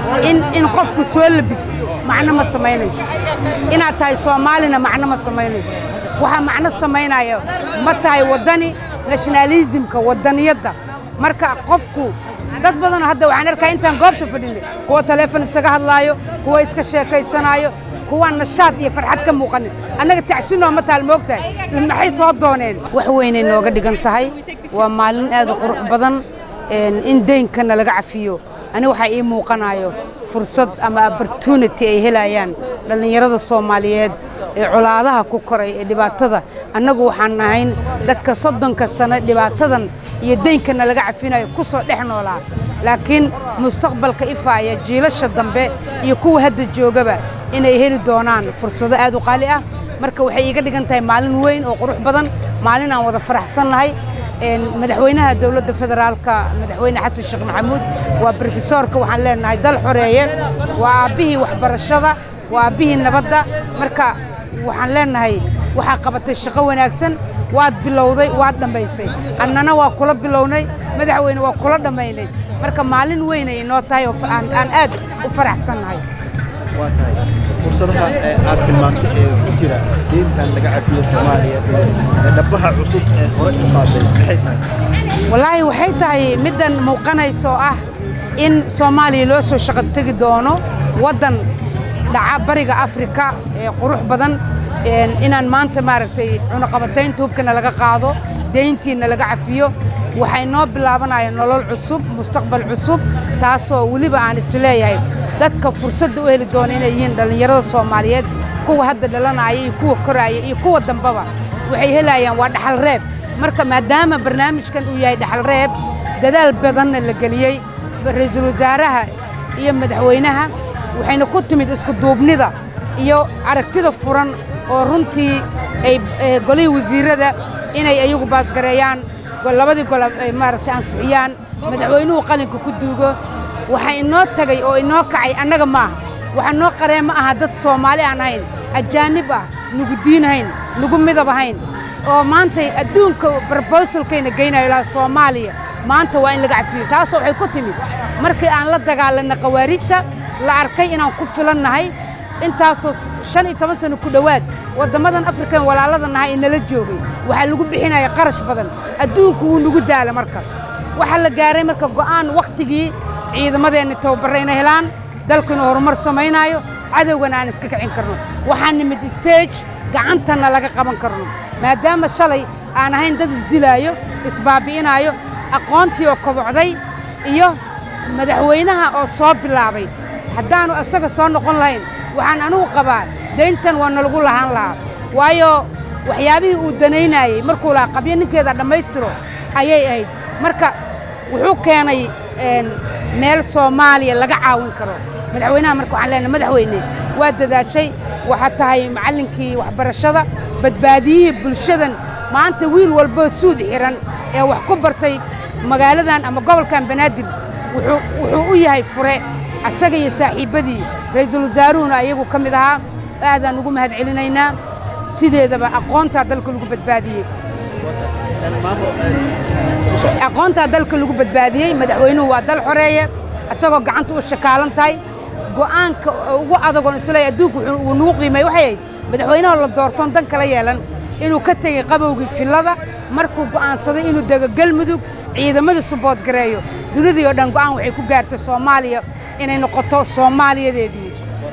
in in qofku soo labisto macno ma samaynayso inaad tahay soomaalina macno ma samaynayso waxaa macno samaynaya ma tahay waddani nationalismka waddaniyadda marka qofku dad badan hadda waxaan arkaa intaan goobta fadhinay kuwa taleefon isaga hadlaayo kuwa iska sheekaysanaayo kuwa nashaad iyo farxad ka muuqanin annaga tacsinoo ma taal moogtahay maxay soo dooneen wax weynay nooga dhigan tahay waa maalin aad u qurux badan in deynkana laga cafiyo ani waxaa ii muuqanayo fursad ama opportunity ay helayaan dhallinyarada soomaaliyeed ee colaadaha ku koray ee dhibaatada annagu waxaan nahayn dadka soddonka sano dhibaatadan iyo deynkana laga cafinayo ku soo dhex noolaa laakiin mustaqbalka ifaaya jiilasha dambe iyo kuwa hadda joogaba inay heli doonaan fursado aad u qaali ah marka waxay iiga dhigan tahay maalin weyn oo qurux badan maalin aan wada faraxsannahay madaxweynaha dowladda federaalka madaxweyne xasan sheekh maxamuud waa brofesoorka waxaan leenahay dal xoreeye waa aabbihii waxbarashada waa aabbihii nabadda marka waxaan leenahay waxaa qabatay shaqo wanaagsan waad bilowday waad dhammaysay annana waa kula bilownay madaxweyne waa kula dhammaynay marka maalin weyn ay inoo tahay oo aan aad u faraxsannahay waa tahay fursadaha aad tilmaantay ee ku jira diintan laga cafiyo soomaaliya ee dhabbaha cusub ee hore u qaaday maxay tahay wallaahi waxay tahay middan muuqanaysa oo ah in soomaaliya loo soo shaqo tegi doono waddan dhaca bariga afrika ee qurux badan inaan maanta maaragtay cunaqabataynta hubkana laga qaado deyntiina laga cafiyo waxay noo bilaabanayaan nolol cusub mustaqbal cusub taasoo weliba aan isleeyahay dadka fursadda u heli doona inay yihiin dhallinyarada soomaaliyeed kuwa hadda dhalanaya iyo kuwa koraaya iyo kuwa dambaba waxay helayaan waa dhaxal reeb marka maadaama barnaamijkan uu yahay dhaxal reeb dadaal badanna la geliyey ra'iisul wasaaraha iyo madaxweynaha waxayna ku timid isku duubnida iyo aragtida furan oo runtii ay golihii wasiirrada inay ayagu baasgareeyaan labadii gol ay maaragtay ansixiyaan madaxweynuhu qalinka ku duugo waxaa inoo tagay oo inoo kacay annaga maaha waxaa noo qaree ma aha dad soomaali aan ahayn ajaanib ah nugu diin hayn nugu midab ahayn oo maantay adduunka brobosalkayna geynayo ilaa soomaaliya maanta waa in laga cafiyo taasoo waxay ku timid markii aan la dagaalanna khawaarijta la arkay inaan ku filannahay intaasoo shan iyo toban sano ku dhowaad waddammadan afrikan walaalada nahay ee nala joogay waxaa lagu bixinaya qarash badan adduunku wuu nagu daala marka waxaa la gaaray marka go'aan wakhtigii ciidamadeenna tababarra inay helaan dalku inuu horumar samaynaayo cadowgana aan iska kicin karno waxaan nimid stage gacantana laga qaban karno maadaama shalay aan ahayn dad isdilaayo isbaabi'inaayo aqoontii oo kobocday iyo madaxweynaha oo soo bilaabay haddaannu isaga soo noqon lahayn waxaan anugu qabaa dayntan waa nalagu lahaan lahaa waayo waxyaabihii uu danaynaayey markuu lahaa qabyo ninkeeda dhammaystiro ayay ahayd marka wuxuu keenay meel soomaaliya laga caawin karo madaxweynaha marka waxaan leenahay madaxweyne waa dadaashay waxaad tahay macallinkii waxbarashada badbaadiyihii bulshadan maanta wiil walboo suud xihan ee wax ku bartay magaaladan ama gobolkan banaadir wuxuu u yahay fure asaga iyo saaxiibbadii ra'iisul wasaaruhuna ayagu ka mid ahaa aadaan ugu mahad celinaynaa sideedaba aqoontaa dalka lagu badbaadiyey aqoontaa dalka lagu badbaadiyey madaxweynuhu waa dal xoreeye isagoo gacanta u shakaalan tahay go'aanka ugu adagoon isleey adduunku uu nagu qiimay waxay ahayd madaxweynaha la doortoon dan kala yeelan inuu ka tegey qabowgii fillada markuu go'aansaday inuu dego galmudug ciidamada subood gareeyo dunidii oo dhan go'aan waxay ku gaartay soomaaliya inay noqoto soomaaliyadeedii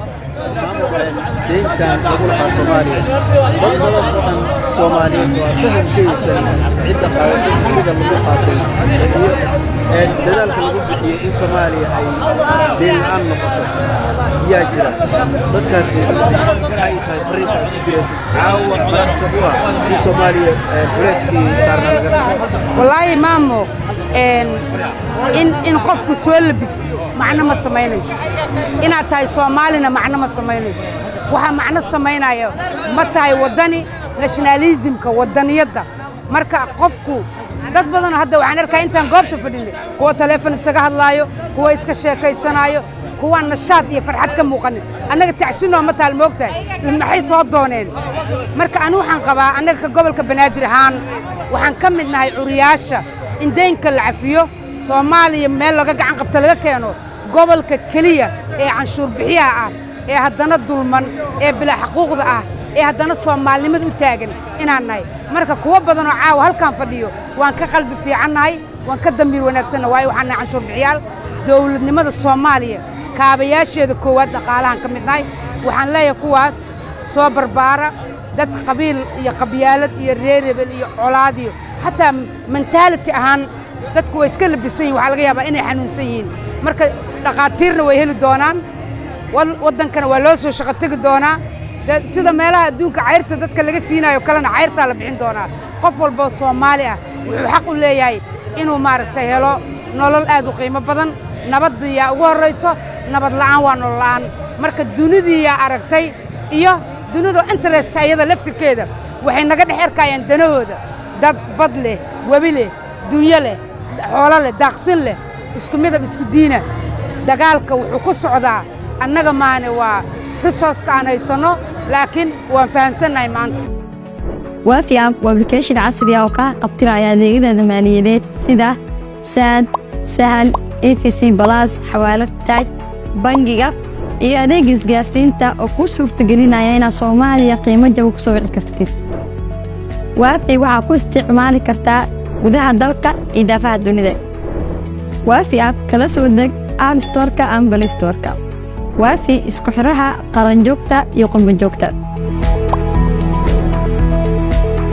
deyntan lagu lahaa soomaaliya dad badan oo aan soomaaliyeed waa fahamkaysan cidda qaadatay sida lagu qaatay iyo dadaalka lagu bixiyey in soomaaliya ay deyn la'aan noqoto yaa jira dadkaasi waxay tahay fariinta aad ku diraysid caawa mararka u ah in soomaaliya culeyskii saarna laga qaado wallaahi maamo in in qofku soo labisto macno ma samaynayso inaad tahay soomaalina macno ma samaynayso waxaa macno samaynaya ma tahay waddani nationalismka waddaniyadda marka qofku dad badanoo hadda waxaan arkaa intaan goobta fadhinay kuwa taleefon isaga hadlaayo kuwa iska sheekaysanaayo kuwa nashaad iyo farxad ka muuqanin annaga tacsinoo ma taal moogtahay maxay soo dooneen marka anu waxaan qabaa annaga ka gobolka banaadir ahaan waxaan ka mid nahay curiyaasha in deynka la cafiyo soomaaliya meel laga gacan qabta laga keeno gobolka keliya ee canshuur bixiyaha ah ee haddana dulman ee bilaa xaquuqda ah ee haddana soomaalinimada u taagan inaan nahay marka kuwo badanoo caawa halkaan fadhiyo waan ka qalbi fiicannahay waan ka dambiir wanaagsanna waayo waxaan nahay canshuur bixiyaal dowladnimada soomaaliya kaabayaasheeda koowaad dhaqaalahan ka mid nahay waxaan leeyahay kuwaas soo barbaara dad qabiil iyo qabyaalad iyo reerebel iyo colaad iyo xataa mentaality ahaan dadku way iska labisan yihin waxaa laga yaabaa inay xanuunsan yihiin marka dhakhaatiirna way heli doonaan waddankana waa loo soo shaqo tegi doonaa sida meelaha adduunka cayrta dadka laga siinayo kalena cayrtaa la bixin doonaa qof walboo soomaali ah wuxuu xaq u leeyahay inuu maaragtay helo nolol aad u qiimo badan nabaddiyaa ugu horrayso nabad la'aan waa nolol la'aan marka dunidiiyaa aragtay iyo dunidu interest ayada laftirkeeda waxay naga dhex erkaayaan danahooda dad bad leh webi leh dunyo leh xoolo leh daaqsin leh isku midab isku diina dagaalka wuxuu ku socdaa annaga maane waa risorska aan haysanno laakiin waan fahamsannahay maanta waafi app waa application casri ah oo kaa qabtiraya adeegyada maaliyadeed sida saad sahal efc balas xawaalad taaj bangiga iyo adeega isgaarsiinta oo kuu suurtagelinaya inaad soomaaliya qiimo jaba ku soo wici kartid waafi waxaa ku isticmaali kartaa gudaha dalka iyo daafaha dunida waafi app kala soo deg app storka ama balistorka waafi isku xidhaha qaranjoogta iyo qurbanjoogta